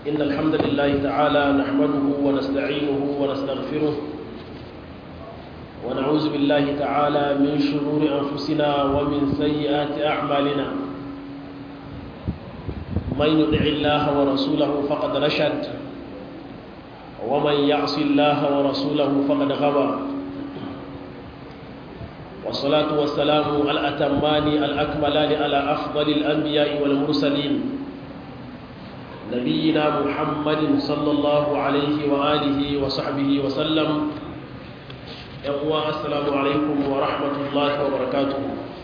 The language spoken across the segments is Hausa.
إن الحمد لله تعالى نحمده ونستعينه ونستغفره ونعوذ بالله تعالى من شرور أنفسنا ومن سيئات أعمالنا من يطع الله ورسوله فقد رشد ومن يعص الله ورسوله فقد غوى والصلاة والسلام الأتمان الأكملان على أفضل الأنبياء والمرسلين نبينا محمد صلى الله عليه وآله وصحبه وسلم يقوى السلام عليكم ورحمة الله وبركاته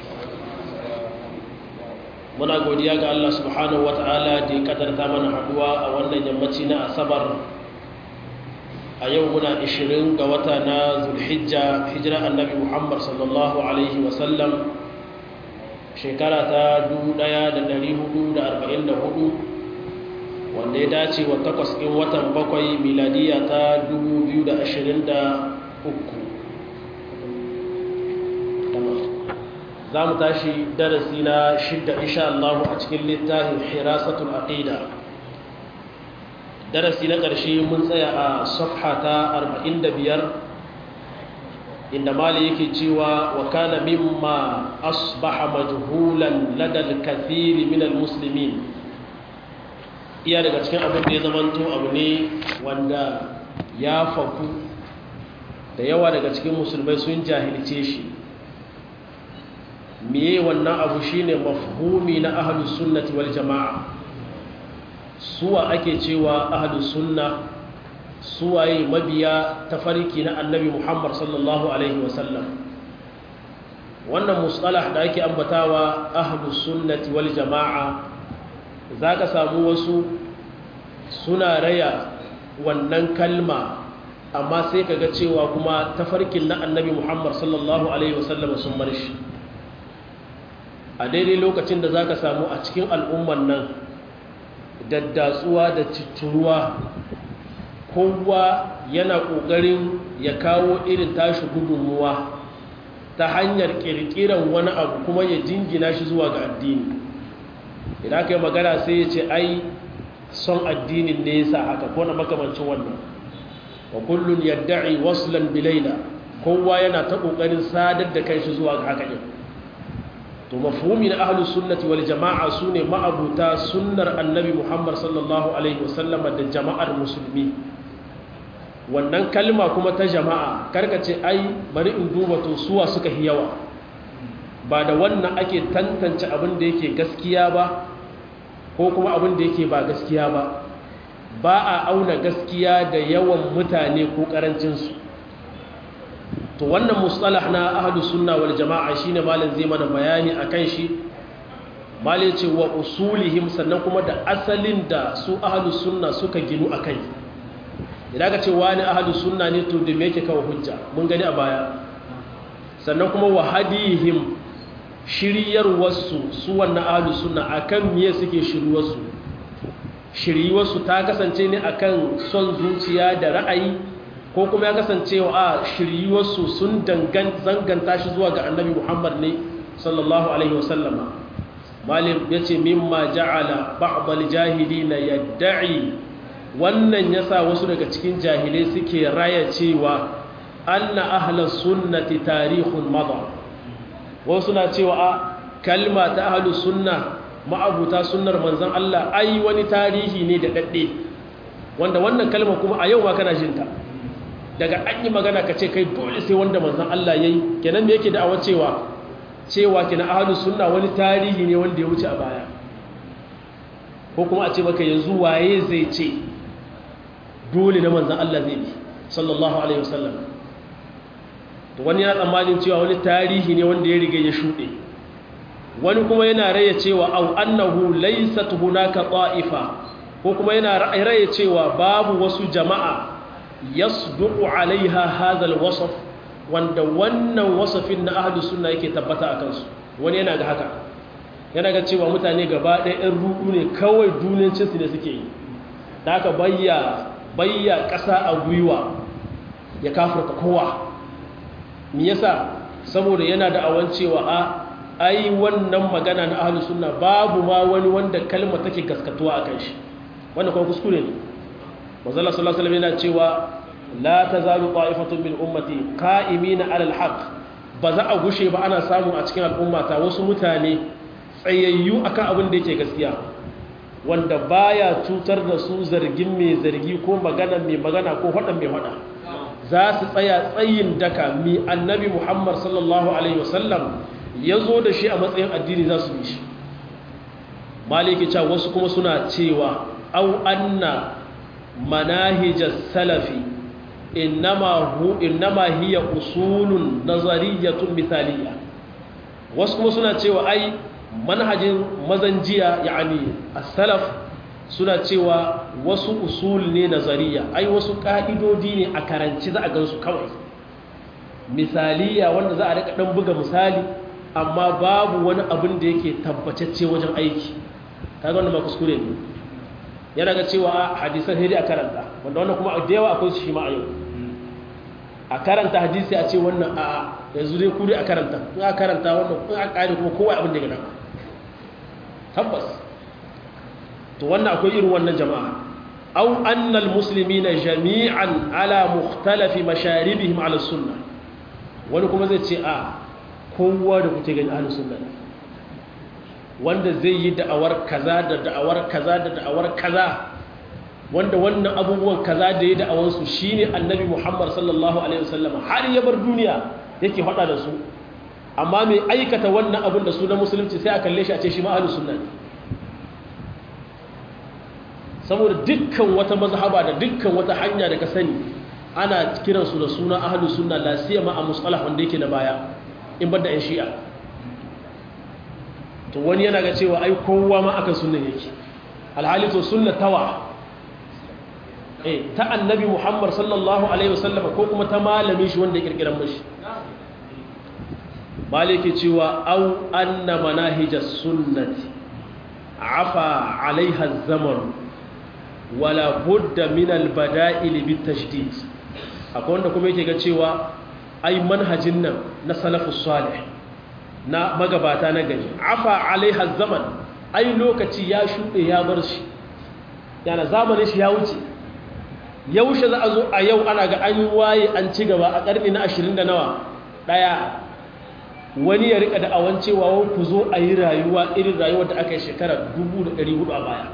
muna godiya ga Allah subhanahu wata'ala da ya kadarta mana haduwa a wannan yammaci na asabar a yau muna 20 ga wata na zulhijja hijira annabi muhammad sallallahu alaihi wasallam shekara ta 1444 wanda ya dace wa takwas ɗin watan bakwai miladiya ta 2023 za mu tashi darasi na shidda insha Allah a cikin littafin hirasatul aqida darasi na ƙarshe mun tsaya a safha ta 45 inda mali yake cewa wa kana mimma asbaha majhulan ladal kathiri min almuslimin iya daga cikin abin da ya zamanto abu ne wanda ya faku da yawa daga cikin musulmai sun jahilce shi miye wannan abu shine mafhumi na ahlus sunnati wal jama'a suwa ake cewa ahlus sunna suwaye mabiya tafarki na annabi Muhammad sallallahu alaihi wasallam wannan mustalah da ake ambatawa ahlus sunnati wal jama'a zaka samu wasu suna raya wannan kalma amma sai kaga cewa kuma tafarkin na annabi Muhammad sallallahu alaihi wasallam sun bar shi a daidai lokacin da za ka samu a cikin al'umman nan daddatsuwa da citturuwa kowa yana ƙoƙarin ya kawo irin tashi gudunmuwa ta hanyar ƙirƙiran wani abu kuma ya jingina shi zuwa ga addini idan aka yi magana sai ya ce ai son addinin ne ya sa haka ko na makamancin wannan wa kullum yadda'i waslan bilaila kowa yana ta ƙoƙarin sadar da kai shi zuwa ga haka ɗin to mafhumi na ahlus sunnati wal jama'a sune ma'abuta sunnar annabi Muhammad sallallahu alaihi wasallama da jama'ar musulmi wannan kalma kuma ta jama'a karkace ai bari in duba to suwa suka hi yawa ba da wannan ake tantance abin da yake gaskiya ba ko kuma abin da yake ba gaskiya ba ba a auna gaskiya da yawan mutane ko karancin su to wannan mustalah na ahlus sunna wal jama'a shine malam zai mana bayani akan shi malai ce wa usulihim sannan kuma da asalin da su ahlus sunna suka ginu akai idan ka ce wani ahlus sunna ne to da me yake kawo hujja mun gani a baya sannan kuma wa hadihim shiryar wasu su wannan ahlus sunna akan miye suke shiryuwarsu shiryuwarsu ta kasance ne akan son zuciya da ra'ayi ko kuma ya kasance wa a shiryuwarsu sun zanganta shi zuwa ga annabi muhammad ne sallallahu alaihi wasallama malim ya ce mimma ja'ala ba'dal jahili na yadda'i wannan ya sa wasu daga cikin jahilai suke raya cewa anna ahlas sunnati tarihun mada wasu na cewa a kalma ta ahlus sunna ma'abuta sunnar manzon Allah ai wani tarihi ne da dadde wanda wannan kalma kuma a yau ma kana jinta daga an yi magana ka ce kai dole sai wanda manzan Allah ya yi kenan me yake da'awar cewa cewa kina ahalus sunna wani tarihi ne wanda ya wuce a baya ko kuma a ce maka yanzu waye zai ce dole na manzan Allah zai bi sallallahu alaihi wasallam to wani yana tsammanin cewa wani tarihi ne wanda ya riga ya shuɗe wani kuma yana raya cewa au annahu laysat hunaka ta'ifa ko kuma yana raya cewa babu wasu jama'a yasduqu alaiha hadha alwasf wanda wannan wasafin na ahlus sunna yake tabbata akan su wani yana ga haka yana ga cewa mutane gaba ɗaya ɗan ruɗu ne kawai duniyancin su ne suke yi da haka bayya bayya ƙasa a gwiwa ya kafirta kowa me yasa saboda yana da awan cewa a ai wannan magana na ahlus sunna babu ma wani wanda kalma take gaskatuwa akan shi wannan kuma kuskure ne manzala sallallahu alaihi wasallam yana cewa la tazalu ta'ifatun min ummati qa'imina 'ala al-haqq ba za a gushe ba ana samu a cikin al'ummata wasu mutane tsayayyu akan abin da yake gaskiya wanda baya cutar da su zargin mai zargi ko magana mai magana ko faɗan mai faɗa za su tsaya tsayin daka mi annabi muhammad sallallahu alaihi wasallam ya zo da shi a matsayin addini za su yi shi maliki cewa wasu kuma suna cewa au anna manahijas salafi innama hu innama hiya usulun nazariyatun misaliya wasu kuma suna cewa ai manhajin mazanjiya yani as-salaf suna cewa wasu usul ne nazariya ai wasu ka'idodi ne a karanci za a gansu kawai misaliya wanda za a rika dan buga misali amma babu wani abin da yake tabbatacce wajen aiki kaga wannan ma kuskure ne yana ga cewa hadisan hiri a karanta wanda wannan kuma da yawa akwai shi ma a yau a karanta hadisi a ce wannan a yanzu dai kuri a karanta in a karanta wannan in a kare kuma kowa abin da ya gana tabbas to wannan akwai irin wannan jama'a aw anna almuslimina jami'an ala mukhtalafi masharibihim ala sunnah wani kuma zai ce a kowa da kuke gani ahlus sunna wanda zai yi da'awar kaza da da'awar kaza da da'awar kaza wanda wannan abubuwan kaza da ya da'awar su shine annabi Muhammad sallallahu alaihi wasallam har ya bar duniya yake faɗa da su amma mai aikata wannan abin da su na musulunci sai a kalle shi a ce shi ma ahlus sunna ne saboda dukkan wata mazhaba da dukkan wata hanya da ka sani ana kiransu da suna ahlus sunna la siyama a musalah wanda yake na baya in banda yan shi'a to wani yana ga cewa ai kowa ma akan sunnan yake alhali to sunna tawa eh ta annabi Muhammad sallallahu alaihi wasallam ko kuma ta malami shi wanda ya kirkiran mashi malike cewa au anna manahijas sunnati afa alaiha zaman wala budda min albada'il bitashdid akwai wanda kuma yake ga cewa ai manhajin nan na salafus salih na magabata na gari afa alaiha zaman ai lokaci ya shuɗe ya bar shi yana zamanin shi ya wuce yaushe za a zo a yau ana ga an waye an ci gaba a ƙarni na ashirin da nawa ɗaya wani ya rika da awan cewa ku zo a yi rayuwa irin rayuwar da aka yi shekara 1400 a baya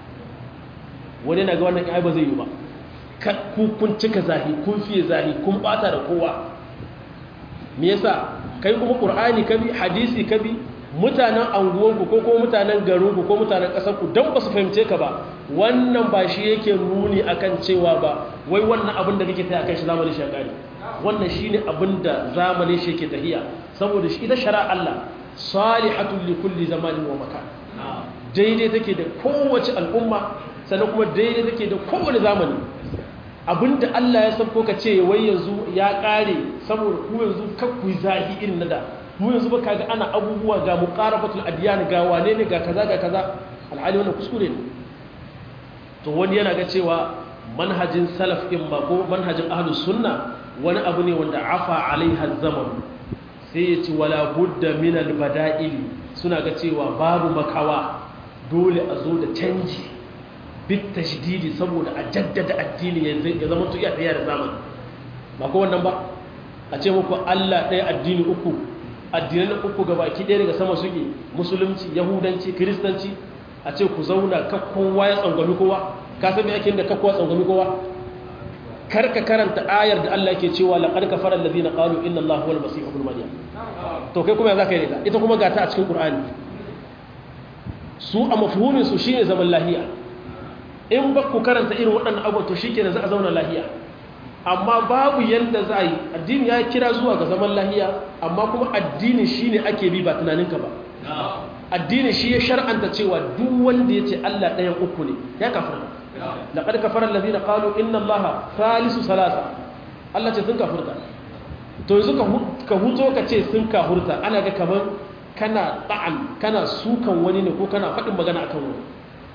wani na ga wannan ai ba zai yi ba ku kun cika zahi kun fiye zahi kun bata da kowa me yasa kai kuma qur'ani kabi hadisi kabi mutanen anguwanku ko kuma mutanen garinku ko mutanen ƙasarku don ba su fahimce ka ba wannan ba shi yake nuni akan cewa ba wai wannan abin da kake ta akan shi zamanin shagari wannan shi ne abin da zamanin shi yake tahiya saboda shi ita shara Allah salihatul li kulli zamanin wa makan daidai take da kowace al'umma sannan kuma daidai take da kowane zamani abinda Allah ya san ko ka ce wai yanzu ya kare saboda ku yanzu kakku zahi irin na da mu yanzu ba kaga ana abubuwa ga muqarabatul adyan ga wane ne ga kaza ga kaza alhali wannan kuskure ne to wani yana ga cewa manhajin salaf in ba ko manhajin ahlus sunna wani abu ne wanda afa alaiha zaman sai ya ci wala budda min al bada'il suna ga cewa babu makawa dole a zo da canji bit tashdidi saboda a jaddada addini ya zama to iya tsaya da zamani ba ko wannan ba a ce muku Allah ɗaya addini uku addinan uku gabaki ɗaya daga sama suke musulunci yahudanci kiristanci a ce ku zauna ka kowa ya tsangwami kowa ka san me ake da ka kowa tsangwami kowa kar ka karanta ayar da Allah yake cewa laqad kafara allazina qalu inna allaha huwal masih ibn maryam to kai kuma ya zaka yi da ita kuma ga ta a cikin qur'ani su a mafhumin su shine zaman lahiya in ba ku karanta irin waɗannan abubuwa to shikenan za a zauna lahiya amma babu yadda za a yi addini ya kira zuwa ga zaman lahiya amma kuma addini shi ne ake bi ba tunaninka ba addini shi ya shar'anta cewa duk wanda ya ce Allah ɗayan uku ne ya kafirta laƙar kafarar lazina ƙalu inna allaha salisu salasa Allah ce sun kafurta to yanzu ka huto ka ce sun kafurta ana ga kamar kana ɗa'an kana sukan wani ne ko kana faɗin magana akan wani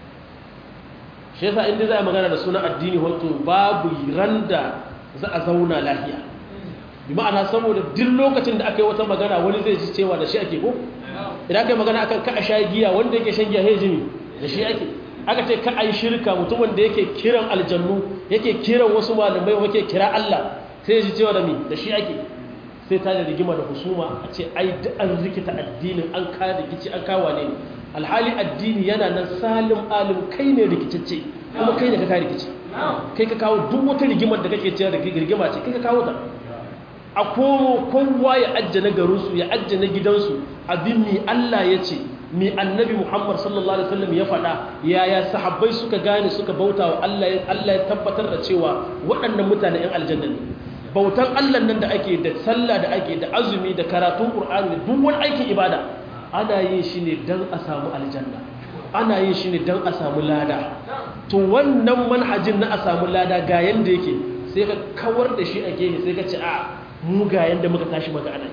shi yasa inda za a magana da suna addini wato babu randa za a zauna lahiya bi ma'ana saboda duk lokacin da aka yi wata magana wani zai ji cewa da shi ake ko idan aka yi magana akan ka a sha giya wanda yake shan giya jimi da shi ake aka ce ka ai shirka mutumin da yake kiran aljannu yake kiran wasu malamai yake kira Allah sai ya ji cewa da mi da shi ake sai ta da rigima da husuma a ce ai da an rikita addinin an ka rikici an kawo ne alhali addini yana nan salim alim kai ne rikicacce kuma kai ne ka kawo rikici kai ka kawo duk wata rigimar da kake cewa da rigima ce kai ka kawo ta a komo kowa ya ajje na garinsu ya ajje na gidansu abin mi Allah ya ce mi annabi Muhammad sallallahu alaihi wasallam ya faɗa yaya sahabbai suka gane suka bauta wa Allah Allah ya tabbatar da cewa waɗannan mutane ɗan aljanna ne bautan Allah nan da ake da sallah da ake da azumi da karatun Qur'ani da duk wani aikin ibada ana yin shi ne dan a samu aljanna ana yin shi ne dan a samu lada to wannan manhajin na a samu lada ga yanda yake sai ka kawar da shi a gefe sai ka ce a mu ga yanda muka tashi maka ana yi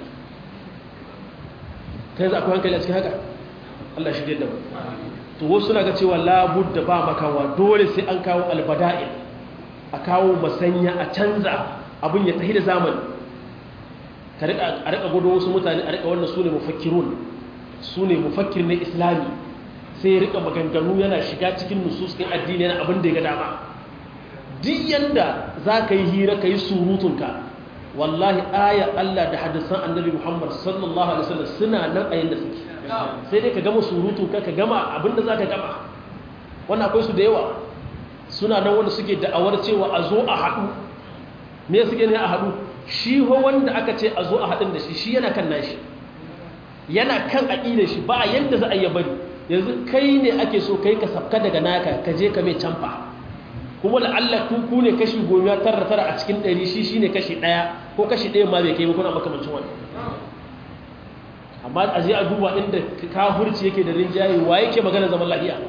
kai za akwai hankali a cikin haka Allah shi da mu to wasu suna ga cewa labud da ba makawa dole sai an kawo albada'il a kawo masanya a canza abin ya tahi da zamani a rika gudu wasu mutane a rika wannan su ne mufakkirun su ne mufakkir na islami sai ya rika maganganu yana shiga cikin nusus ɗin addini yana abin da ya ga dama duk yanda za ka yi hira ka yi surutunka wallahi aya Allah da hadisan annabi Muhammad sallallahu alaihi wasallam suna nan a yanda suke sai dai ka gama surutu ka ka gama abinda za ka gama wannan akwai su da yawa suna nan wanda suke da'awar cewa a zo a haɗu me suke ne a haɗu shi ho wanda aka ce a zo a haɗin da shi shi yana kan nashi yana kan aƙidar shi ba yanda za a yi bari yanzu kai ne ake so kai ka sabka daga naka ka je ka mai canfa kuma la'alla ku ne kashi goma tara tara a cikin ɗari shi shi ne kashi ɗaya ko kashi ɗaya ma bai kai kuna makamancin wani amma a je a duba inda kafurci yake da rinjaye wa yake magana zaman lahiya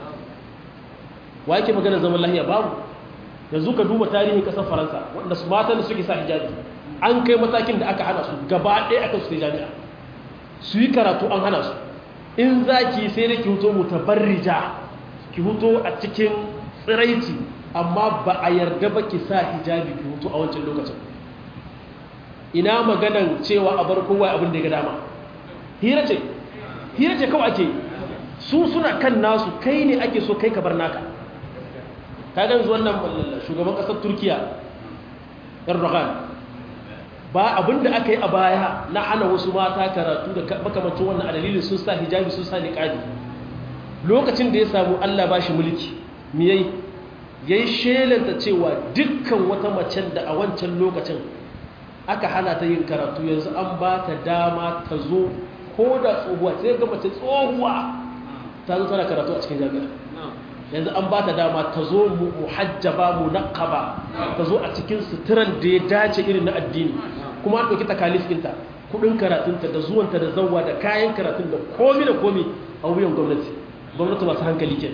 wa yake magana zaman lahiya babu yanzu ka duba tarihin ƙasar faransa wanda su matan da suke sa hijabi an kai matakin da aka hana su gaba ɗaya aka su jami'a su yi karatu an hana su in za ki sai da ki huto mutabarrija ki huto a cikin tsiraici amma ba a yarda ba ki sa hijabi ki hutu a wancan lokacin ina maganan cewa a bar kowa abin da ya ga dama hira ce hira ce kawai ake su suna kan nasu kai ne ake so kai ka bar naka ka gan wannan shugaban kasar turkiya erdogan ba abin da aka yi a baya na hana wasu mata karatu da makamancin wannan a dalilin sun sa hijabi sun sa niqabi lokacin da ya samu Allah ba shi mulki miyai ya yi shelanta cewa dukkan wata macen da a wancan lokacin aka hana ta yin karatu yanzu an ba ta dama ta zo ko da tsohuwa sai ga mace tsohuwa ta zo tana karatu a cikin jami'a yanzu an ba ta dama ta zo muhajjaba munaqaba ta zo a cikin suturan da ya dace irin na addini kuma an ɗauki takalif ɗinta kuɗin karatunta da zuwanta da zawwa da kayan karatun da komi da komi a wuyan gwamnati gwamnati masu hankali ke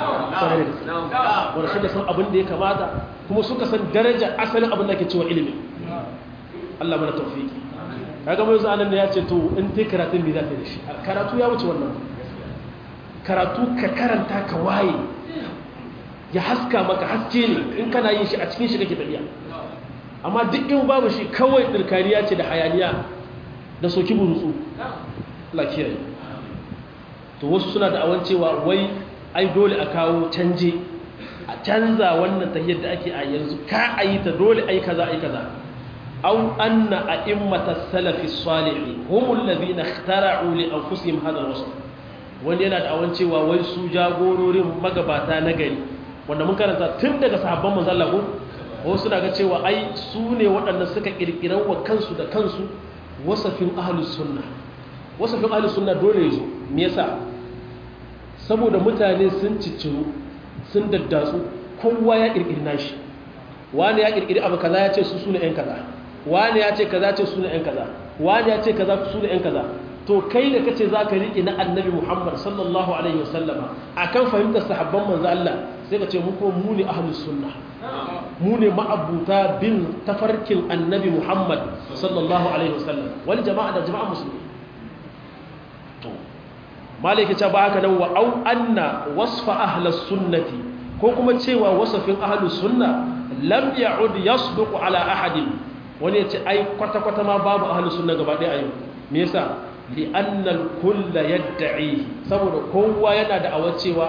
wanda suka san abin da ya kamata kuma suka san daraja asalin abin da ke cewa ilimi Allah mana taufiki kaga mai zuwa nan da ya ce to in te karatun me za ta yi da shi karatu ya wuce wannan karatu ka karanta ka waye ya haska maka haske ne in kana yin shi a cikin shi kake tafiya amma duk in babu shi kawai dirkaniya ce da hayaniya da soki burutsu Allah kiyaye to wasu suna da awan cewa wai ai dole a kawo canje a canza wannan tahiyar da ake a yanzu ka ayi ta dole ai kaza ai kaza aw anna a'immata salafi salihin humul ladina ikhtara'u li anfusihim hadha al-wasf wani yana da awan cewa wai su jagororin magabata na gari wanda mun karanta tun daga sahabban manzon Allah ko wasu suna ga cewa ai su ne waɗanda suka kirkiran wa kansu da kansu wasafin ahlus sunna wasafin ahlus sunna dole yazo me yasa saboda mutane sun cicciru sun daddatsu kowa ya kirkiri nashi wani ya kirkiri abu kaza ya ce su sune yan kaza wani ya ce kaza ce sune yan kaza wani ya ce kaza sune yan kaza to kai da kace zaka riƙe na annabi Muhammad sallallahu alaihi wasallama akan fahimtar sahabban manzo Allah sai ka ce mu ko mu ne ahlus sunna mu ne ma'abuta bin tafarkin annabi Muhammad sallallahu alaihi wasallam wal jama'a da jama'a musulmi to malaka ce ba haka nan wa au anna wasfa ahlus sunnati ko kuma cewa wasafin ahlus sunna lam ya'ud yasduqu ala ahadin wani ya ce ai kwata kwata ma babu ahlus sunna gaba ɗaya a yau me yasa li'annal kulla yadda'i saboda kowa yana da awar cewa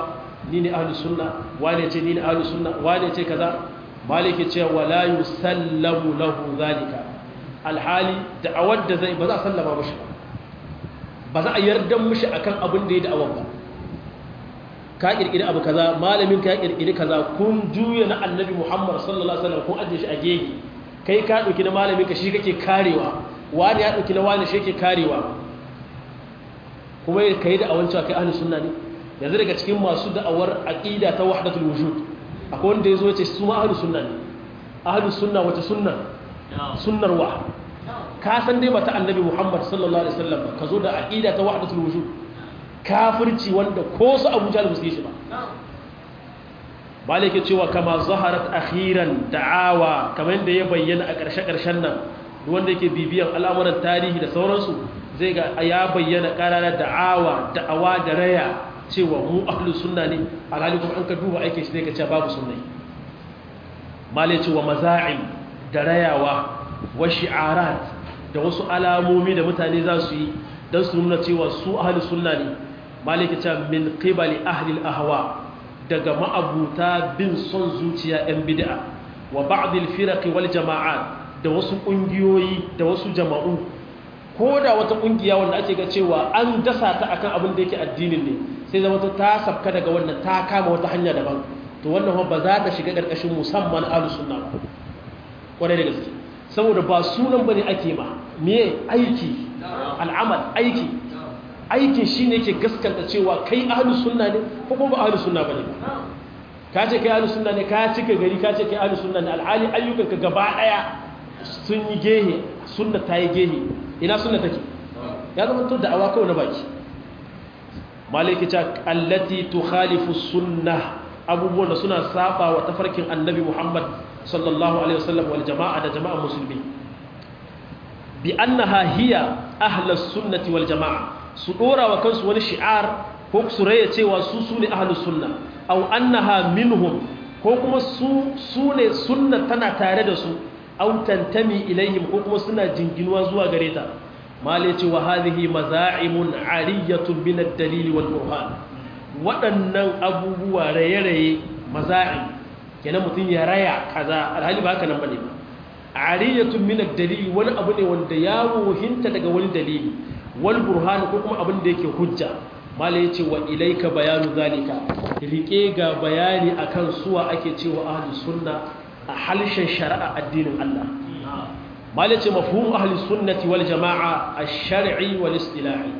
ni ne ahlus sunna wane ce ni ne ahlus sunna wane ce kaza maliki ce wala yusallamu lahu zalika alhali da'awar da zai ba za a sallama mashi ba ba za a yarda mashi akan abin da ya da'awar ba ka kirkiri abu kaza malamin ka kirkiri kaza kun juya na annabi Muhammad sallallahu alaihi wasallam kun ajiye shi a gege kai ka dauki na malamin ka shi kake karewa wani ya dauki na wani shi yake karewa kuma kai da awan cewa kai ahlus sunna ne yanzu daga cikin masu da'awar aqida ta wahdatul wujud akwai wanda yazo yace su ma ahlus sunna ne ahlus sunna wata sunna sunnar wa ka san dai bata annabi Muhammad sallallahu alaihi wasallam ka zo da aqida ta wahdatul wujud kafirci wanda ko su Abu Jahl musu shi ba malike cewa kama zaharat akhiran da'awa kamar yadda ya bayyana a ƙarshe-ƙarshen nan duk wanda yake bibiyan al'amuran tarihi da sauransu zai ga ya bayyana ƙararar da'awa da'awa da raya cewa mu ahlus sunna ne alhali kuma an ka duba aikin shi ne ka ce babu sunna male cewa maza'im da rayawa wa shi'arat da wasu alamomi da mutane za su yi don su nuna cewa su ahlus sunna ne male ke ce min qibali ahli al-ahwa daga ma'abuta bin son zuciya 'yan bid'a wa ba'dil firaqi wal jama'at da wasu kungiyoyi da wasu jama'u ko da wata kungiya wanda ake ga cewa an dasa ta akan abin da yake addinin ne sai zama ta sabka daga wannan ta kama wata hanya daban to wannan ba za ta shiga karkashin musamman ahlus sunna ba kwarai da gaske saboda ba sunan bane ake ma me aiki al'amal aiki aikin shi ne ke gaskanta cewa kai ahalus sunna ne ko kuma ba ahalus sunna bane ba ka ce kai ahalus sunna ne ka cika gari ka ce kai ahalus sunna ne alhali ayyukanka gaba daya sun yi gehe sunna ta yi gehe ina sunna take ya zama to da'awa kawai na baki malaki ta allati tukhalifu sunna abubuwan da suna saba wa tafarkin annabi muhammad sallallahu alaihi wasallam wal jama'a da jama'a musulmi bi annaha hiya ahlus sunnati wal jama'a su dora wa kansu wani shi'ar ko su raya cewa su su ne ahlus sunna aw annaha minhum ko kuma su su ne sunna tana tare da su aw tantami ilaihim ko kuma suna jinginuwa zuwa gare ta male ce wa hadhihi maza'imun ariyatun min ad-dalil wal burhan waɗannan abubuwa raye-raye maza'im kenan mutum ya raya kaza alhali ba haka nan bane ba ariyatun min ad-dalil wani abu ne wanda ya wuhinta daga wani dalili wal burhan ko kuma abin da yake hujja malai yace wa ilaika bayanu zalika rike ga bayani akan suwa ake cewa ahlus sunna a halshen shari'a addinin Allah malai yace mafhum ahlus sunnati wal jamaa ash-shar'i wal istilahi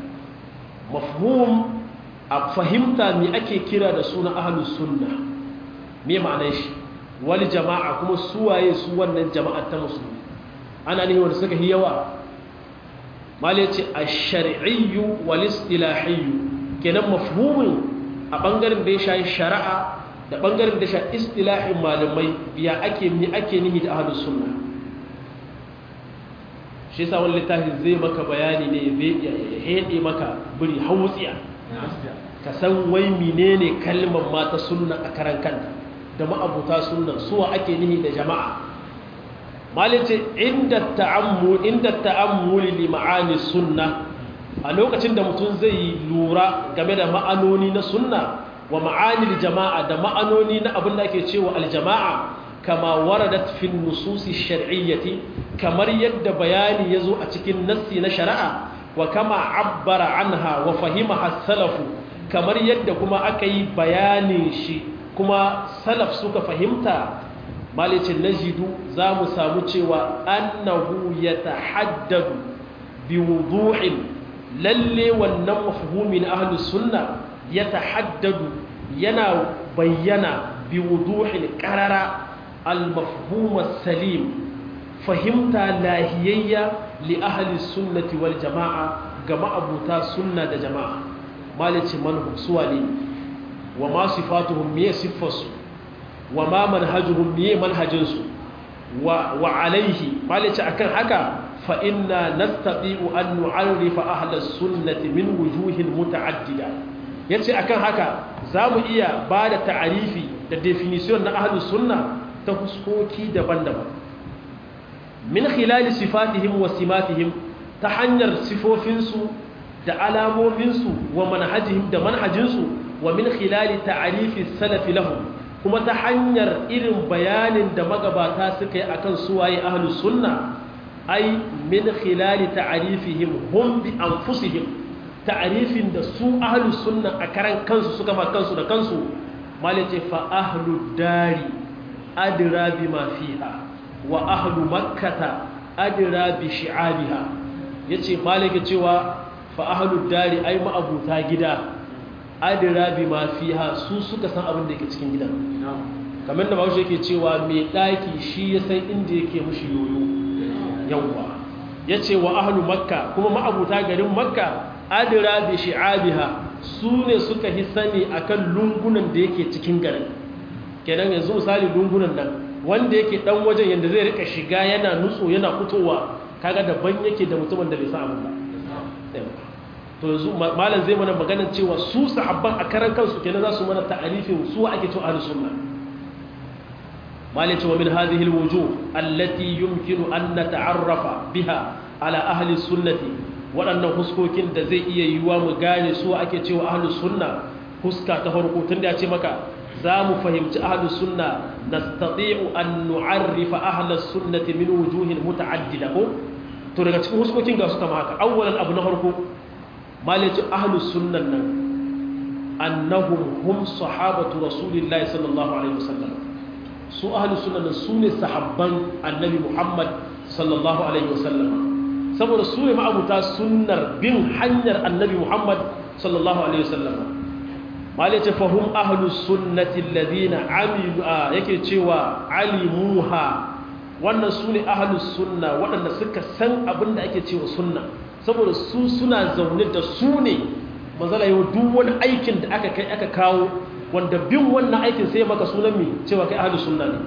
mafhum a fahimta me ake kira da suna ahlus sunna me ma'anar shi wal jamaa kuma suwaye su wannan jama'ar ta musulmi ana ne wanda suka yi yawa mali ce a shari'iyyu wal-istilahiyyu kenan mafhumin a bangaren da ya shayi shari'a da bangaren da ya shayi istilahin malamai biya ake mi ake nihi da ahlus sunna shi yasa wani littafi zai maka bayani ne zai hede maka buri hautsiya ka san wai menene kalmar mata sunna a karan kanta da ma'abuta sunna suwa ake nihi da jama'a malice inda ta'ammul inda ta'ammuli li ma'ani sunna a lokacin da mutum zai lura game da ma'anoni na sunna wa ma'ani jama'a da ma'anoni na abin da ake cewa aljama'a kama waradat fi nususi shar'iyyati kamar yadda bayani yazo a cikin nassi na shari'a wa kama abbara anha wa fahimaha salafu kamar yadda kuma aka yi bayanin shi kuma salaf suka fahimta malicin najidu za mu samu cewa annahu ya tahaddadu bi wuduhin lalle wannan mafhumin ahlus sunna ya tahaddadu yana bayyana bi wuduhin qarara al mafhum salim fahimta lahiyayya li ahli sunnati wal jamaa ga ma'abuta sunna da jama'a malicin manhum suwali wa ma sifatuhum me sifarsu wa ma manhajuhum miye manhajinsu wa wa alaihi malice akan haka fa inna nastati'u an nu'arrifa ahla sunnati min wujuhin muta'addida yace akan haka zamu iya bada ta'arifi da definition na ahlus sunna ta huskoki daban-daban min khilali sifatihim wa simatihim ta hanyar sifofinsu da alamominsu wa manhajihim da manhajinsu wa min khilali ta'rifi salafi lahum kuma ta hanyar irin bayanin da magabata suka yi akan suwaye ahlus sunna ai min khilali ta'rifihim hum bi anfusihim ta'rifin da su ahlus sunna a karan kansu suka ma kansu da kansu malace fa ahlud dari adra bima fiha wa ahlu makkata adra bi shi'abiha yace malike cewa fa ahlud dari ai ma'abuta gida adira bi ma fiha su suka san abin da yake cikin gidan kamar da bawo yake cewa mai daki shi ya san inda yake mushi yoyo yawwa yace wa ahlu makka kuma ma'abuta garin makka adira bi shi'abiha su ne suka hi sani akan lungunan da yake cikin garin kenan yanzu misali lungunan nan wanda yake dan wajen yanda zai rika shiga yana nutso yana fitowa kaga daban yake da mutumin da bai san abin ba to yanzu malam zai mana maganar cewa su sahabban a karan kansu kenan za su mana ta'arifin su ake cewa ahlus sunna malam cewa min hadhihi alwujuh allati yumkinu an nata'arrafa biha ala ahli sunnati waɗannan huskokin da zai iya yiwuwa mu gane su ake cewa ahlus sunna huska ta farko tunda ya ce maka za mu fahimci ahlus sunna nastati'u an nu'arrifa ahlus sunnati min wujuhin muta'addida ko to daga cikin huskokin ga su kama haka awwalan abu na farko malici ahlus sunnan nan annahum hum sahabatu rasulillahi sallallahu alaihi wasallam su ahlus sunnan nan sune sahabban annabi muhammad sallallahu alaihi wasallam saboda su ne ma'abuta sunnar bin hanyar annabi muhammad sallallahu alaihi wasallam malici fahum ahlus sunnati alladhina amilu yake cewa alimuha wannan su ne ahlus sunna waɗanda suka san abin da ake cewa sunna saboda su suna zaune da su ne manzala yau duk wani aikin da aka kai aka kawo wanda bin wannan aikin sai maka sunan mai cewa kai ahlus sunna ne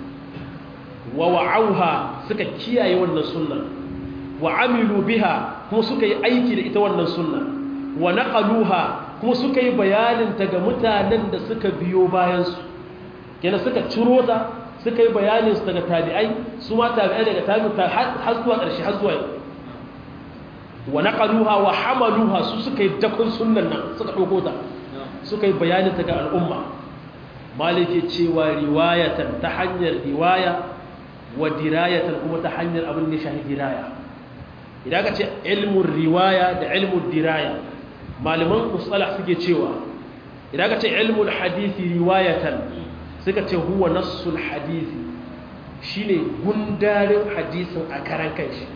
wa wa'auha suka kiyaye wannan sunna wa amilu biha kuma suka yi aiki da ita wannan sunna wa naqaluha kuma suka yi bayanin ta ga mutanen da suka biyo bayan su kenan suka ciro ta suka yi bayanin su daga tabi'ai su ma tabi'ai daga tabi'ai har zuwa ƙarshe har zuwa yau wa naqaluha wa hamaluha su suka yi dakon sunnan nan suka dauko ta suka yi bayanin ta ga al'umma maliki cewa riwayatan ta hanyar riwaya wa dirayatan kuma ta hanyar abin da shahi diraya idan ka ce ilmun riwaya da ilmun diraya malaman mustalah suke cewa idan ka ce ilmul hadisi riwayatan suka ce huwa nassul hadisi shine gundarin hadisin a karan kanshi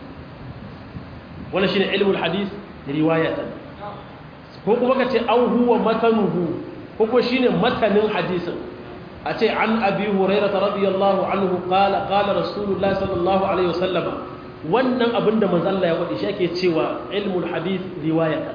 wala shine ilmul hadis riwayatan ko kuma kace an huwa matanuhu ko kuma shine matanin hadisin a ce an abi hurairah radiyallahu anhu qala qala rasulullahi sallallahu alaihi wasallam wannan abinda manzo Allah ya faɗi shi ake cewa ilmul hadis riwayatan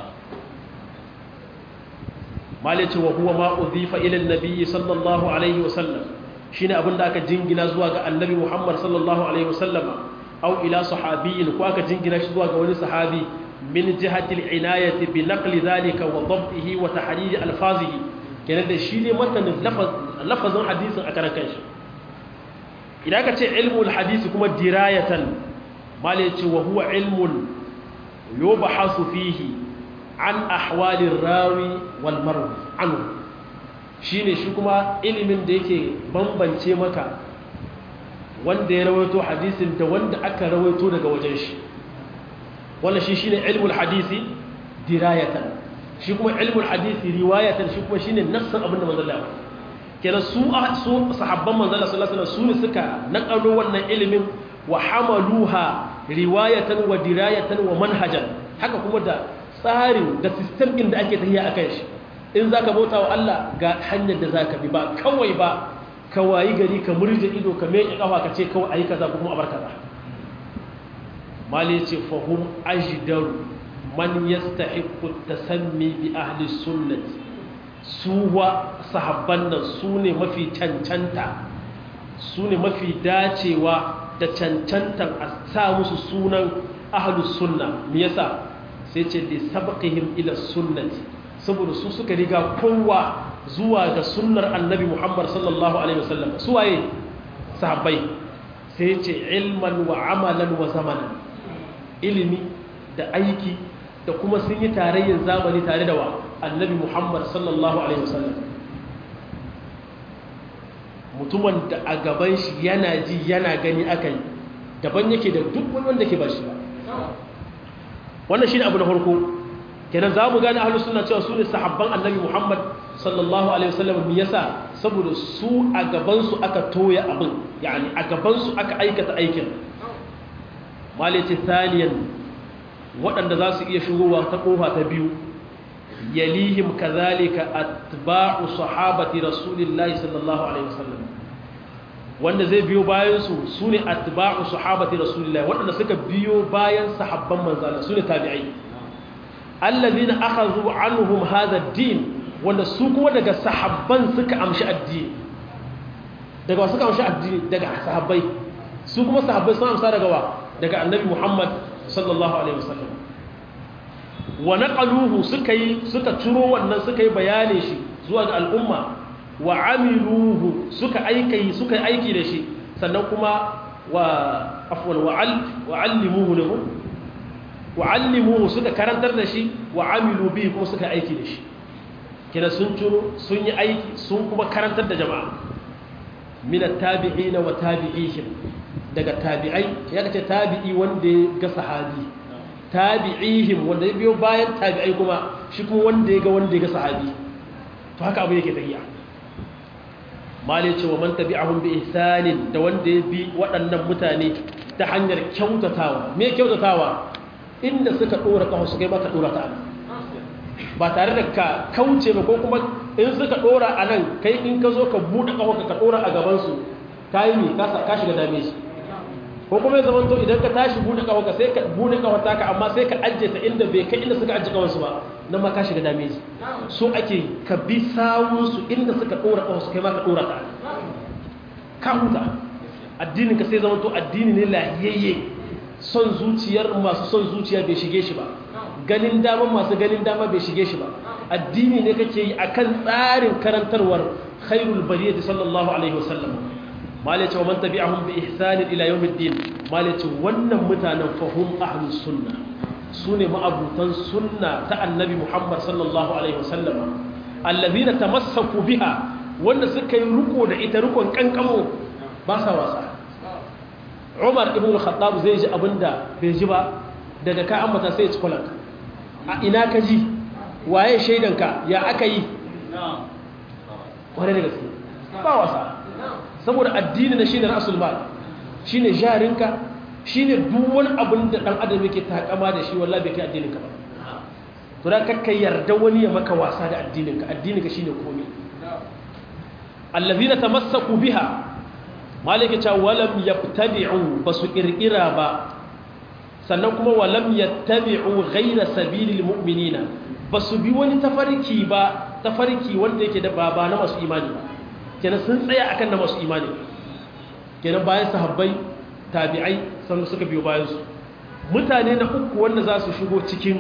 malaci wa huwa ma udhifa ila an-nabi sallallahu alaihi wasallam shine abinda aka jingina zuwa ga annabi Muhammad sallallahu alaihi wasallam aw ila sahabiyyin ko aka jingina shi zuwa ga wani sahabi min jihati al-inayati bi naqli dhalika wa dhabtihi wa tahrij alfazihi kenan da shi ne matanin lafazin hadisin a karan kanshi idan ka ce ilmul hadisi kuma dirayatan mala yace wa huwa ilmun yubahasu fihi an ahwalir rawi wal marwi anhu shine shi kuma ilimin da yake bambance maka wanda ya rawaito hadisin da wanda aka rawaito daga wajen shi wannan shi shine ilmul hadisi dirayatan shi kuma ilmul hadisi riwayatan shi kuma shine nassan abin da manzo Allah kenan su su sahabban manzo Allah sallallahu alaihi wasallam su ne suka nakalo wannan ilimin wa hamaluha riwayatan wa dirayatan wa manhajan haka kuma da tsarin da system din da ake tafiya akan shi in zaka bauta wa Allah ga hanyar da zaka bi ba kawai ba ka wayi gari ka murje ido ka meke kafa ka ce kawai ayi kaza kuma abar kaza mali ce fahum ajdaru man yastahiqqu tasammi bi ahli sunnati suwa sahabban nan su ne mafi cancanta su ne mafi dacewa da cancantan a sa musu sunan ahlus sunna me yasa sai ce li sabqihim ila sunnati saboda su suka riga kowa zuwa ga sunnar annabi Muhammad sallallahu alaihi wasallam su waye sahabbai sai ce ilman wa amalan wa zamanan ilimi da aiki da kuma sun yi tarayyar zamani tare da wa annabi muhammad sallallahu alaihi wasallam mutumin da a gaban shi yana ji yana gani aka yi daban yake da duk wani wanda ke ba shi ba wannan shi ne abu na farko kenan za mu gane ahalus suna cewa su ne sahabban annabi muhammad sallallahu alaihi wasallam me yasa saboda su a gabansu aka toya abin yani a gabansu aka aikata aikin malice thaniyan waɗanda za su iya shigowa ta ƙofa ta biyu yalihim kazalika atba'u sahabati rasulillahi sallallahu alaihi wasallam wanda zai biyo bayan su sune atba'u sahabati rasulillahi waɗanda suka biyo bayan sahabban manzo Allah sune tabi'ai alladhina akhadhu anhum hadha ad-din wanda su kuma daga sahabban suka amshi addini daga suka amshi addini daga sahabbai su kuma sahabbai sun amsa daga wa daga annabi Muhammad sallallahu alaihi wasallam wa naqaluhu suka yi suka ciro wannan suka yi bayani shi zuwa ga al'umma wa amiluhu suka aiki suka aiki da shi sannan kuma wa afwan wa allimuhu lahu wa allimuhu suka karantar da shi wa amilu bihi kuma suka aiki da shi kina sun ciro sun yi aiki sun kuma karantar da jama'a min at-tabi'ina wa tabi'ihim daga tabi'ai ya kace tabi'i wanda ya ga sahabi tabi'ihim wanda ya biyo bayan tabi'ai kuma shi kuma wanda ya ga wanda ya ga sahabi to haka abu yake tafiya mali ce wa man tabi'ahum bi ihsanin da wanda ya bi waɗannan mutane ta hanyar kyautatawa me kyautatawa inda suka dora kafa su kai maka dora ta nan ba tare da ka kauce ba ko kuma in suka dora a nan kai in ka zo ka buɗe kafa ka dora a gaban su kai ne ka shiga dame shi ko kuma ya zamanto idan ka tashi bude kawarka sai ka bude kawarta ka amma sai ka ajiye ta inda bai kai inda suka ajiye kawarsu ba nan ma ka shiga dame su so ake ka bi sawunsu inda suka dora kawarsu kai ma ka dora ta ka huta addinin ka sai zamanto addini ne lahiyayye son zuciyar masu son zuciya bai shige shi ba ganin dama masu ganin dama bai shige shi ba addini ne kake yi akan tsarin karantarwar khairul bariyati sallallahu alaihi wasallam malaci wa man tabi'ahum bi ihsanin ila yawmiddin malaci wannan mutanen fahum ahlus sunna sune ma'abutan sunna ta annabi Muhammad sallallahu alaihi wasallam allazina tamassaku biha wanda suka yi riko da ita rikon kankamo ba sa wasa Umar ibn al-Khattab zai ji abinda bai ji ba daga ka ambata sai ya ci kwalanka a ina ka ji waye shaidanka ya aka yi wani da gaske ba wasa saboda addini na shine rasul mal shine jarinka shine duk wani abin da dan adam yake takama da shi wallahi bai kai addinin ka ba to da kakkai yarda wani ya maka wasa da addinin ka addinin ka shine komai allazina tamassaku biha malaka cha walam yabtadi'u basu kirkira ba sannan kuma walam yattabi'u ghayra sabilil mu'minina basu bi wani tafarki ba tafarki wanda yake da baba na masu imani ba kenan sun tsaya akan da masu imani kenan bayan sahabbai tabi'ai sannan suka biyo bayan su mutane na uku wanda za su shigo cikin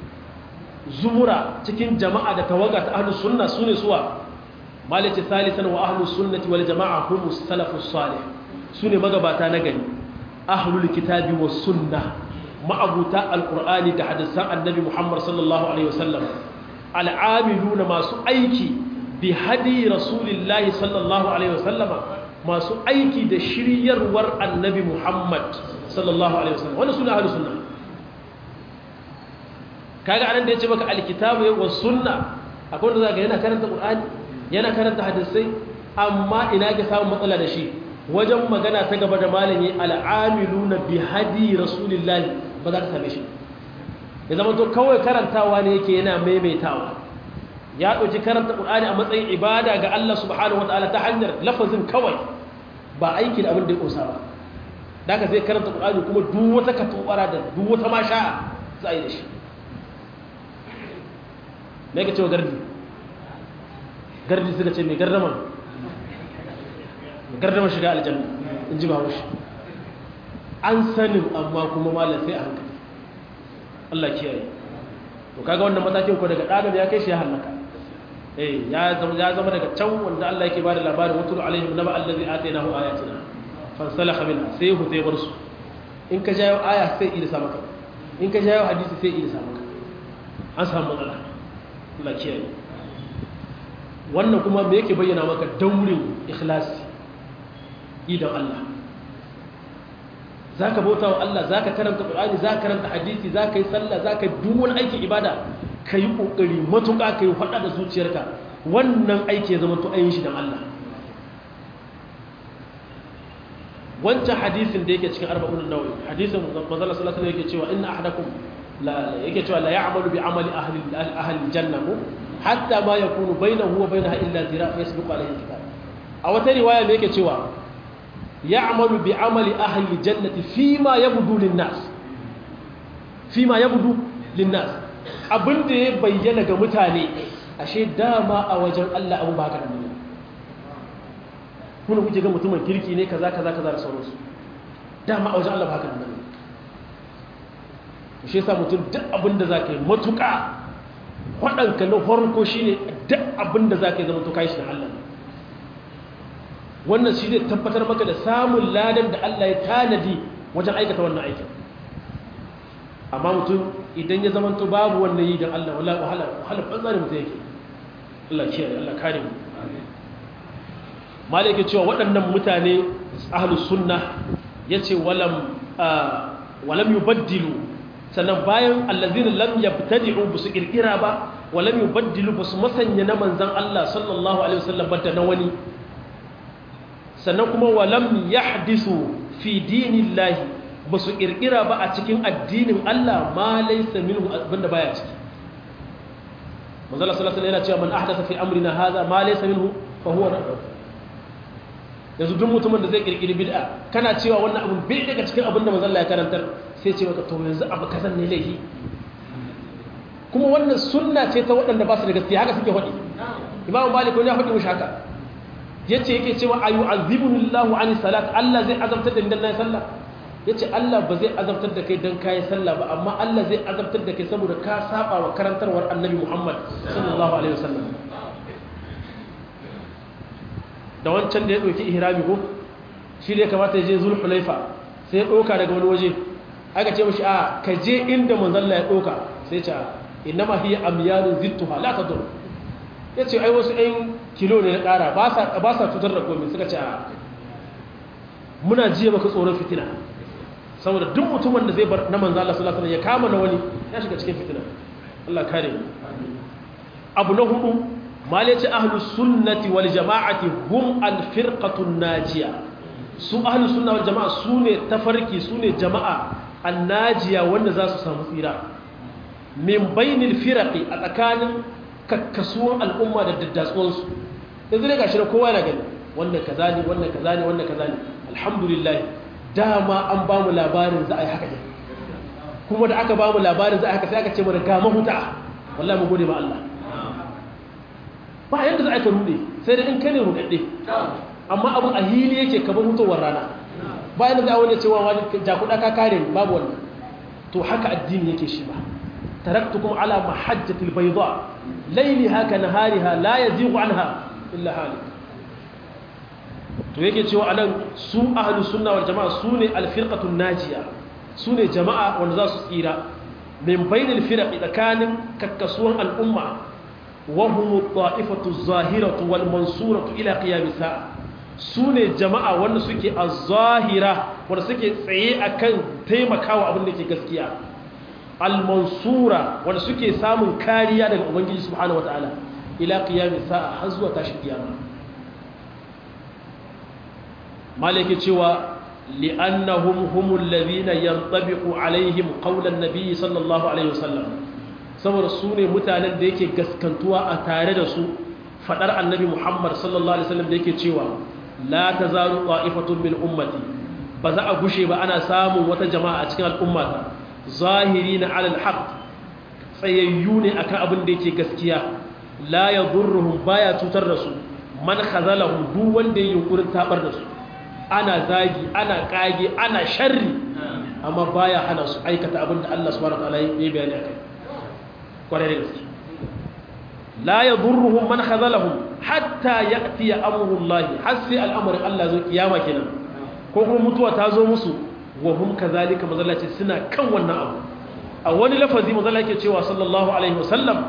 zumura cikin jama'a da tawaga ta ahlus sunna sune suwa malaci salisan wa ahlus sunnati wal jama'a hum salafus salih sune magabata na gani ahlul kitabi was sunna ma'abuta alqur'ani da hadisan annabi muhammad sallallahu alaihi wasallam al'amiluna masu aiki bi hadi rasulillahi sallallahu alaihi wasallama masu aiki da shiryarwar annabi Muhammad sallallahu alaihi wasallam wannan suna ahlus sunna kaga anan da yace maka alkitabu wa sunna akwai wanda zaka yana karanta qur'ani yana karanta hadisai amma ina ga samun matsala da shi wajen magana ta gaba da malami al'amiluna bi hadi rasulillahi ba za ka same shi ya zama to kawai karantawa ne yake yana maimaitawa ya ɗauki karanta ƙul'ani a matsayin ibada ga Allah subhanahu wa ta'ala ta hanyar lafazin kawai ba aiki da abin da ya ƙosa ba da ka zai karanta ƙul'ani kuma duk wata katobara da duk wata masha za a yi da shi me ka cewa gardi gardi suka ce mai gardama mai gardama shiga aljanna in ji ba shi an sanin amma kuma malam sai a hankali Allah kiyaye to kaga wannan matakin ko daga adam ya kai shi ya halaka eh ya zama ya zama daga can wanda Allah yake bada labarin watul alaihim naba allazi atainahu ayatina fansalakha minha sai hu sai bar su in ka jayo aya sai ida sa maka in ka jayo hadisi sai ida sa maka an samu matsala Allah kiyaye wannan kuma me yake bayyana maka daurin ikhlasi idan Allah zaka bauta wa Allah zaka karanta Qur'ani zaka karanta hadisi zaka yi sallah zaka duk wani aikin ibada kai kokari matuƙa kai faɗa da zuciyarka wannan aiki ya zama to ayin shi dan Allah wancan hadisin da yake cikin arba'un nawawi hadisin manzo Allah sallallahu alaihi wasallam yake cewa inna ahadakum la yake cewa la ya'malu bi amali ahli ahli janna ko hatta ma yakunu bainahu wa bainaha illa zira' yasbiqu alayhi kitab a wata riwaya me yake cewa ya'malu bi amali ahli jannati fima yabdu lin nas fima yabdu lin nas abinda ya bayyana ga mutane ashe dama a wajen Allah abu ba ka da nuna kuna kuke ga mutumin kirki ne kaza kaza kaza da sauransu dama a wajen Allah ba ka da nuna shi yasa mutum duk abin da zaka yi matuƙa waɗanka na farko shine duk abin da zaka yi zama to kai shi da Allah wannan shi zai tabbatar maka da samun ladan da Allah ya tanadi wajen aikata wannan aikin amma mutum idan ya zama to babu wannan yi don Allah wala wahala wahala banza ne mutum yake Allah kiyaye Allah kare mu malaka cewa waɗannan mutane ahlus sunna yace walam walam yubaddilu sannan bayan allazina lam yabtadi'u bisu kirkira ba walam yubaddilu basu masanya na manzon Allah sallallahu alaihi wasallam ba da na wani sannan kuma walam yahdisu fi dinillahi basu kirkira ba a cikin addinin Allah ma laysa minhu abinda baya ciki manzon Allah sallallahu alaihi wasallam yana cewa man ahdatha fi amrina hadha ma laysa minhu fa huwa radd yanzu duk mutumin da zai kirkiri bid'a kana cewa wannan abun bai daga cikin abin da manzon Allah ya karantar sai ce maka to yanzu abu kazan ne laifi kuma wannan sunna ce ta waɗanda ba su da gaskiya haka suke faɗi imamu malik wani ya faɗi mushi haka yace yake cewa ayu azibuni Allahu ani salat Allah zai azabtar da ni dan nayi sallah yace Allah ba zai azabtar da kai dan kai sallah ba amma Allah zai azabtar da kai saboda ka saba wa karantarwar Annabi Muhammad sallallahu alaihi wasallam da wancan da ya dauki ihrami ko shi da kamata ya je zulhulaifa sai ya dauka daga wani waje aka ce mashi a ka je inda manzalla ya ɗauka sai ce inna ma hiya amyalun zittuha la tadur ya ce ai wasu ɗan kilo ne na ƙara ba sa cutar da komai suka ce a muna jiya maka tsoron fitina saboda duk mutumin da zai bar na manzalla sallallahu alaihi ya kama na wani ya shiga cikin fitina Allah kare abu na hudu malaci ahlus sunnati wal jama'ati hum al firqatun najiya su ahlus sunna wal jama'a sune tafarki sune jama'a annajiya wanda za su samu tsira min bainil firaqi a tsakanin kakkasuwan al'umma da daddatsuwansu yanzu ne gashi na kowa yana gani wannan kaza ne wannan kaza ne wannan kaza ne alhamdulillah dama an ba mu labarin za a yi haka ne kuma da aka ba mu labarin za a yi haka sai aka ce mana ga mahuta wallahi mu gode ma Allah ba yanda za a yi ka rude sai da in ka ne rudadde amma abun a hili yake kamar hutowar rana bayan da wani cewa wani jakuda ka kare babu wannan to haka addini yake shi ba taraktukum ala mahajjatil bayda layliha ka nahariha la yazighu anha illa halik to yake cewa anan su ahlus sunna wal jamaa sune al firqatun najiya sune jama'a wanda za su tsira min bainil firaqi tsakanin kakkasuwan al'umma wa hum at-ta'ifatu az-zahiratu wal mansuratu ila qiyam sa'a su ne jama'a wanda suke a zahira wanda suke tsaye a kan taimakawa abin da ke gaskiya al-mansura wanda suke samun kariya daga ubangiji subhanahu wata'ala ila qiyami sa'a har zuwa tashi kiyama malike cewa li'annahum humul ladhina yantabiqu alaihim qawlan nabiy sallallahu alaihi wasallam saboda su ne mutanen da yake gaskantuwa a tare da su fadar annabi muhammad sallallahu alaihi wasallam da yake cewa la tazalu qa'ifatun min ummati ba za a gushe ba ana samun wata jama'a a cikin al'ummata zahirina 'ala al-haqq tsayayyu ne akan abin da yake gaskiya la yadurruhum baya cutar da su man khazalahum duk wanda yake yunkurin tabar da su ana zagi ana kage ana sharri amma baya hana su aikata abin da Allah subhanahu wa ta'ala ya bayani akai kwarai da gaske la yadurruhum man khazalahum hatta ya'ti amrullahi har sai al'amarin Allah zo kiyama kenan ko kuma mutuwa ta zo musu wa hum kazalika mazallaci suna kan wannan abu a wani lafazi mazalla yake cewa sallallahu alaihi wasallam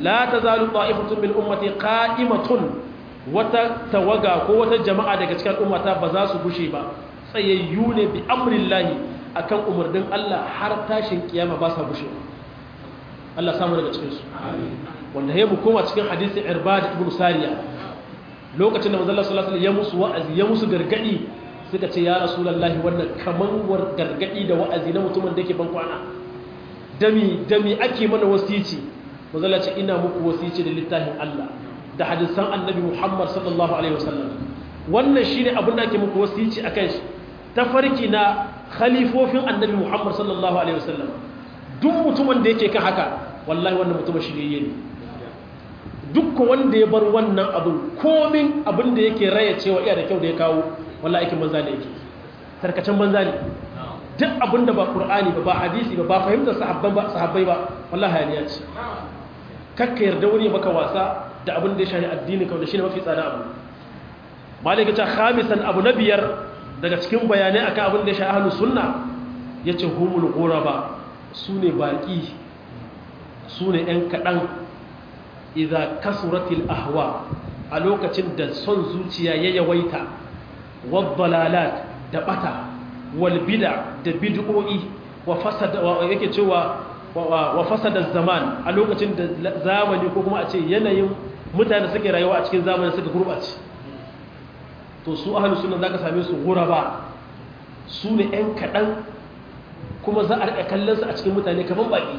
la tazalu ta'ifatun min ummati qa'imatun wata tawaga ko wata jama'a daga cikin ummata ba za su gushe ba tsayayyu ne bi amrillahi akan umarnin Allah har tashin kiyama ba sa gushe Allah samu daga cikin su wanda ya mu koma cikin hadisin Irbad ibn Sariya lokacin da manzon Allah sallallahu alaihi wasallam ya musu wa'azi ya musu gargadi suka ce ya rasulullahi wannan kaman war gargadi da wa'azi na mutumin da yake ban kwana dami dami ake mana wasici manzon Allah ce ina muku wasici da littafin Allah da hadisan annabi Muhammad sallallahu alaihi wasallam wannan shine abin da ake muku wasici akan shi tafarki na khalifofin annabi Muhammad sallallahu alaihi wasallam duk mutumin da yake kan haka wallahi wannan mutumin shirye ne dukkan wanda ya bar wannan abin komin abin da yake raya cewa iya da kyau da ya kawo wallahi aikin banza ne yake tarkacen banza ne duk abin da ba qur'ani ba ba hadisi ba ba fahimtar sahabban ba sahabbai ba wallahi hayaniya ce kakka yarda wani maka wasa da abin da ya shahi addini kawai da shine mafi tsada abu malika ta khamisan abu na biyar daga cikin bayanai akan abin da ya shahi ahlus sunna yace humul ghuraba sune baki sune yan kadan idza kasuratil ahwa a lokacin da son zuciya ya yawaita wad dalalat da bata wal bid'a da bid'o'i wa fasada yake cewa wa fasada zaman a lokacin da zamani ko kuma a ce yanayin mutane suke rayuwa a cikin zamani suka gurbace to su ahlus sunna zaka same su guraba su ne ɗan kaɗan kuma za a riƙa kallon su a cikin mutane kaman baki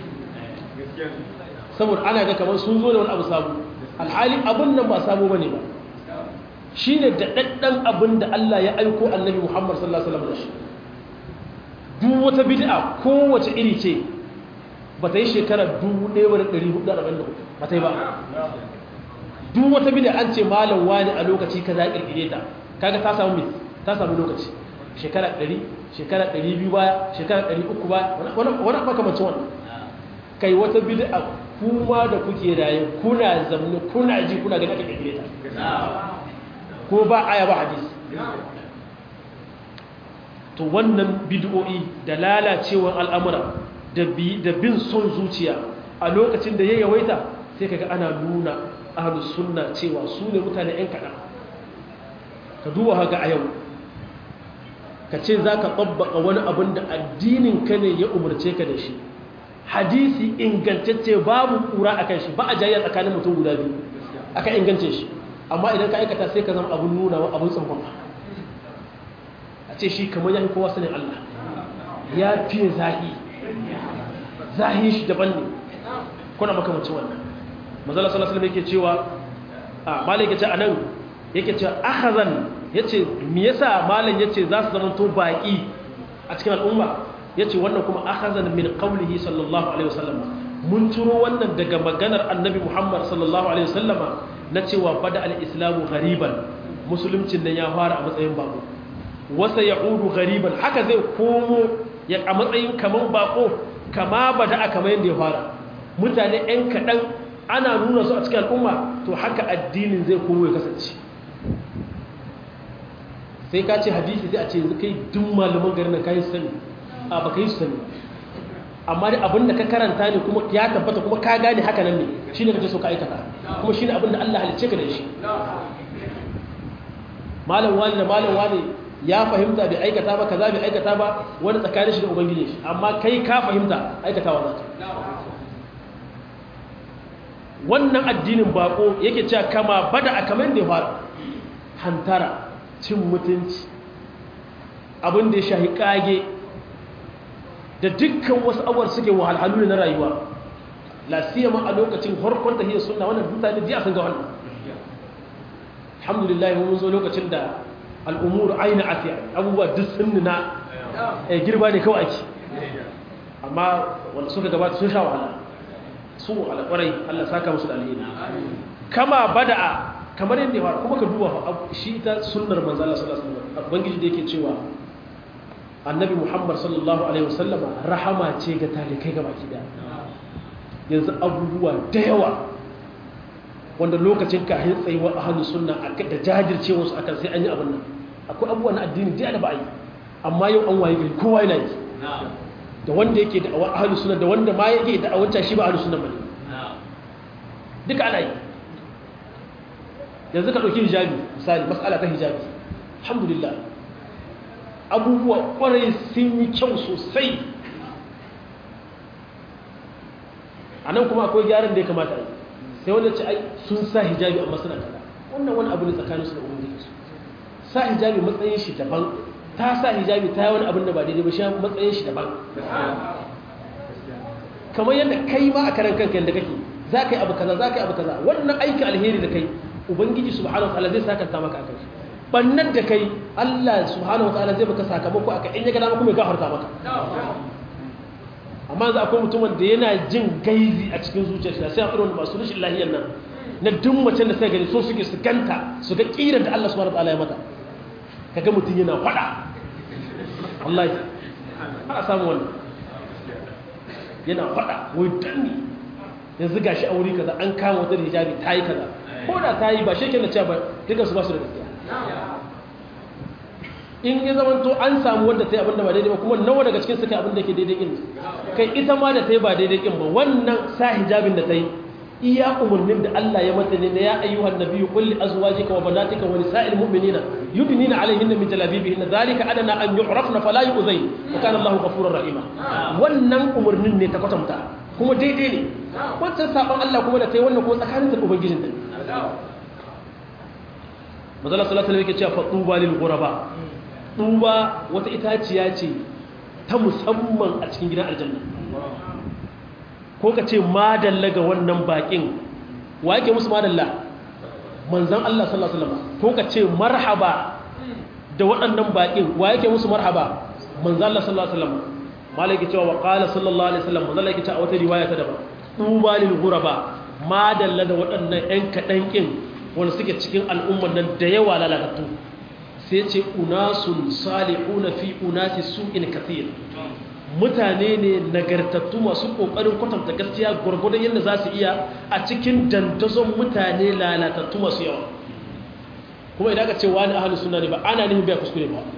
saboda ana ga kamar sun zo da wani abu sabo alhali abin nan ba sabo bane ba shine da daddan abin da Allah ya aiko annabi Muhammad sallallahu alaihi wasallam da shi duk wata bid'a kowace iri ce ba ta yi shekara 1444 ba ta yi ba duk wata bid'a an ce malam wani a lokaci kaza ya kirkire ta kaga ta samu ta samu lokaci shekara 100 shekara 200 baya shekara 300 baya wani wani makamancin wannan kai wata bid'a kuma da kuke raye kuna zamne kuna ji kuna gani aka kirkire ta ko ba aya ba hadisi to wannan bid'o'i da lalacewar al'amura da bin son zuciya a lokacin da ya yawaita sai kaga ana nuna ahlus sunna cewa su ne mutane yan kaɗan ka duba haka a yau ka ce za ka tsabbaka wani abin da addinin ka ne ya umarce ka da shi hadisi ingantacce babu kura a kan shi ba a jayya tsakanin mutum guda biyu aka ingance shi amma idan ka aikata sai ka zama abin nuna wa abin tsankon a ce shi kamar ya fi kowa sanin Allah ya fiye zahi zahi shi daban ne kuna makamacin wannan mazala sallallahu alaihi yake cewa a malai yake ce anan yake cewa akhazan yace me yasa malam yace za su zama to baki a cikin al'umma yace wannan kuma akhazan min qawlihi sallallahu alaihi wasallam mun turo wannan daga maganar annabi Muhammad sallallahu alaihi wasallama na cewa bada al-islamu ghariban musuluncin nan ya fara a matsayin bako wasa ya'udu ghariban haka zai komo ya a matsayin kaman bako kama bada aka mai da ya fara mutane ɗan kaɗan ana nuna su a cikin al'umma to haka addinin zai komo ya kasance sai ka ce hadisi sai a ce kai duk malaman garin nan kayi sani a ba ka yi sani amma da abin da ka karanta ne kuma ya tabbata kuma ka gane haka nan ne shi ne kake so ka aikata kuma shi ne abin da Allah halicce ka da shi malam wani da malam wani ya fahimta bai aikata ba kaza bai aikata ba wani tsakanin shi da ubangiji shi amma kai ka fahimta aikatawa za ka wannan addinin bako yake cewa kama bada a kamar da ya fara hantara cin mutunci abin da ya shahi kage da dukkan wasu abuwar suke wahalhalu na rayuwa lasiyama a lokacin harkon da hiyar suna wannan mutane jiya sun ga wannan alhamdulillah mun zo lokacin da al'umuru aina afiya abubuwa duk sun nuna girba ne kawai ake amma wanda suka gabata sun sha wahala su wahala kwarai allah saka musu da alheri kama bada'a kamar yadda ya fara kuma ka duba shi ita sunnar manzo Allah sallallahu alaihi wasallam ubangiji da yake cewa annabi Muhammad sallallahu alaihi wasallama rahama ce ga talikai ga baki daya yanzu abubuwa da yawa wanda lokacin ka hin tsayuwa ahlus sunna da jajircewa su akan sai an yi abin nan akwai abubuwa na addini da ba a yi amma yau an waye gari kowa yana yi da wanda yake da ahlus sunna da wanda ma yake da awancan shi ba ahlus sunna bane duka ana yi yanzu ka ɗauki hijabi misali matsala ta hijabi alhamdulillah abubuwa ƙwarai sun yi kyau sosai a nan kuma akwai gyaran da ya kamata a yi sai wanda ce ai sun sa hijabi amma suna kaza wannan wani abu ne tsakanin su da ubangiji su sa hijabi matsayin shi daban ta sa hijabi ta yi wani abin da ba daidai ba shi matsayin shi daban kamar yadda kai ma a karan kanka yadda kake za ka yi abu kaza za ka yi abu kaza wannan aikin alheri da kai ubangiji subhanahu wa ta'ala zai sakanta maka akan shi bannan da kai Allah subhanahu wa ta'ala zai baka sakamako aka in ya ga dama kuma ya gafarta maka amma za akwai mutumin da yana jin gaizi a cikin zuciyarsa sai a irin masu rashin lahiyar nan na duk macen da sai gani so suke su ganta su ga kiran da Allah subhanahu wa ta'ala ya mata kaga mutum yana fada wallahi ana samu wannan yana fada wai danni yanzu gashi a wuri kaza an kama wata hijabi ta yi kaza ko da ta yi ba shi ke da cewa ba duka su ba su da gaskiya in ya zama to an samu wanda ta yi abin da ba daidai ba kuma nawa daga cikin suka abin da ke daidai kin kai ita ma da ta yi ba daidai kin ba wannan sa hijabin da ta yi iya umarnin da Allah ya mata ne na ya ayyuhan nabiyyu qul li azwajika wa banatika wa nisa'il mu'minina yudnina 'alayhinna min jalabibihinna dhalika adana an yu'rafna fala yu'zayn wa kana Allahu ghafurur rahima wannan umarnin ne ta kwatanta kuma daidai ne wancan saban Allah kuma da ta yi wannan kuma tsakanin da ubangijin ta mazala sallallahu alaihi yake cewa fatuba lil ghuraba tuba wata itaciya ce ta musamman a cikin gidan aljanna ko ka ce madalla ga wannan bakin wa yake musu madalla manzan Allah sallallahu alaihi wasallam ko ka ce marhaba da waɗannan bakin wa yake musu marhaba manzan Allah sallallahu alaihi wasallam malaki cewa wa qala sallallahu alaihi wasallam manzan Allah yake cewa wata riwaya ta daban tuba lil ghuraba madalla da waɗannan ƴan kaɗan kin wanda suke cikin al'ummar nan da yawa lalatattu sai ce unasun salihuna fi unasi su'in kathir mutane ne nagartattu masu kokarin kwatanta gaskiya gurgurdan yadda za su iya a cikin dandazon mutane lalatattu masu yawa kuma idan ka ce wani ahalus sunna ne ba ana nufin bai kuskure ba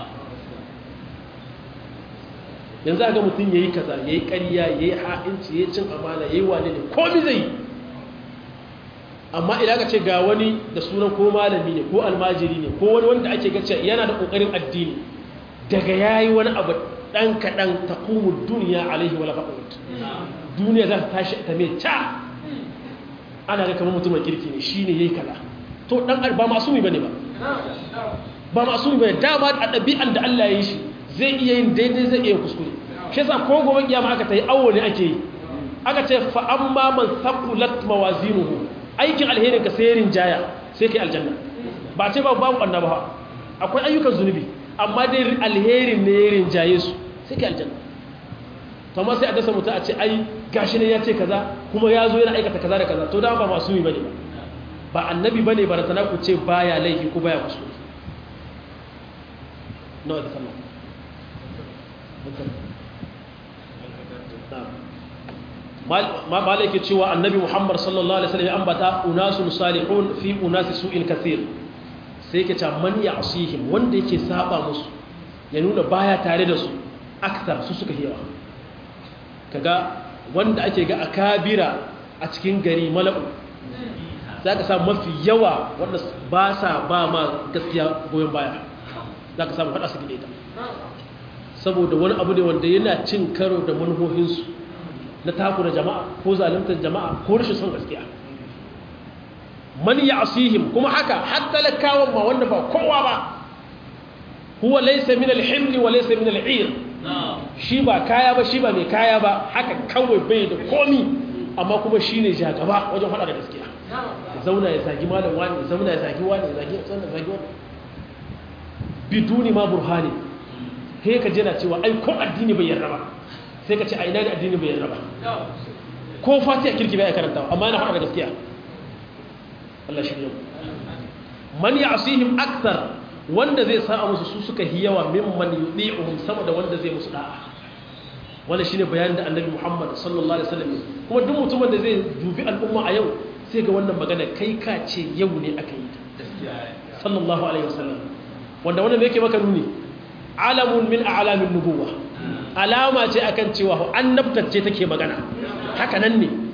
yanzu ga mutum yayi kaza yayi ƙarya yayi ha'inci yayi cin amana yayi wane ne komai zai yi amma idan ka ce ga wani da sunan ko malami ne ko almajiri ne ko wani wanda ake gace yana da kokarin addini daga yayi wani abu dan kadan taqumu dunya alaihi wala faqut duniya za ta tashi ta mai ta ana ga kamar mutumin kirki ne shine yayi kaza to dan ba masumi bane ba ba masumi bane dama a dabi'an da Allah ya yi shi zai iya yin daidai zai iya kuskure shi yasa ko gobe kiyama aka tayi awo ne ake yi aka ce fa amma man thaqulat mawazinuhu aikin alherin ka sai rinjaya sai kai aljanna ba ce ba babu ɓanna ba akwai ayyukan zunubi amma dai alherin ne ya rinjaye su sai kai aljanna to amma sai a dasa mutum a ce ai gashi ne ya ce kaza kuma ya zo yana aikata kaza da kaza to dama ba masu yi bane ba ba annabi bane ba tana ku ce baya laifi ko baya kuskure nawa da sallah ma ba laike cewa annabi muhammad sallallahu alaihi wasallam ya ambata unasun salihun fi unasi su'in kathir sai yake cewa man ya'sihim wanda yake saba musu ya nuna baya tare da su akthar su suka hiyawa kaga wanda ake ga akabira a cikin gari mala'u zaka samu mafi yawa wanda ba sa ba ma gaskiya goyon baya zaka samu fada su gide ta saboda wani abu ne wanda yana cin karo da manufofinsu na takura jama'a ko zaluntar jama'a ko rashin son gaskiya man ya'sihim kuma haka har talakawan ma wanda ba kowa ba huwa laysa min al-himl wa laysa min al-'ir shi ba kaya ba shi ba mai kaya ba haka kawai bai da komi amma kuma shine jagaba wajen fada da gaskiya ya zauna ya zagi malam wani ya zauna ya zagi wani ya zagi wani ya zagi wani biduni ma burhani sai ka jira cewa ai ko addini bai yarda ba sai ka ce a ina da addini bai yarda ba ko fatiha kirki bai karanta amma yana faɗa da gaskiya Allah shi yau man ya'sihim akthar wanda zai sa musu su suka hiyawa mimman yudi'uhum sama da wanda zai musu da'a wanda shine bayanin da Annabi Muhammad sallallahu alaihi wasallam kuma duk mutumin da zai dubi al'umma a yau sai ga wannan magana kai ka ce yau ne aka yi ta sallallahu alaihi wasallam wanda wannan yake maka nuni alamun min a'lamin nubuwa alama ce akan cewa annabtacce take magana haka nan ne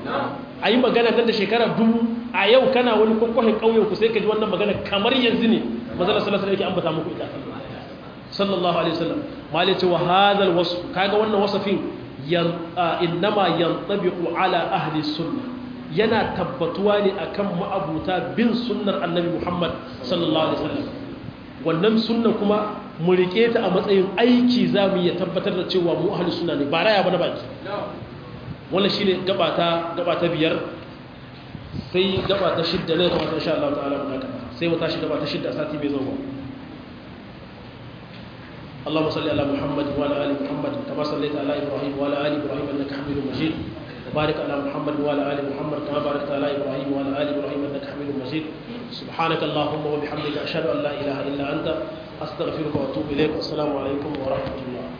a yi magana nan da shekara dubu a yau kana wani kwakwahin ƙauyen ku sai ka ji wannan magana kamar yanzu ne mazala sallallahu alaihi ambata muku ita sallallahu alaihi wasallam malai ce wa hadal wasf kaga wannan wasafin innama yantabiqu ala ahli sunnah yana tabbatuwa ne akan ma'abuta bin sunnar annabi Muhammad sallallahu alaihi wasallam wannan sunna kuma mu rike ta a matsayin aiki zamu iya tabbatar da cewa mu ahli sunna ne ba raya ba na baki wannan shine gaba ta gaba ta biyar sai gaba ta shidda ne kuma insha Allah ta'ala mu haka sai mu tashi gaba ta shidda sati mai zuwa اللهم صل على محمد وعلى ال محمد كما صليت على ابراهيم وعلى ال ابراهيم انك حميد مجيد وبارك على محمد وعلى ال محمد كما باركت على ابراهيم وعلى ال ابراهيم انك حميد مجيد سبحانك اللهم وبحمدك اشهد ان لا اله الا انت استغفرك واتوب اليك والسلام عليكم ورحمه الله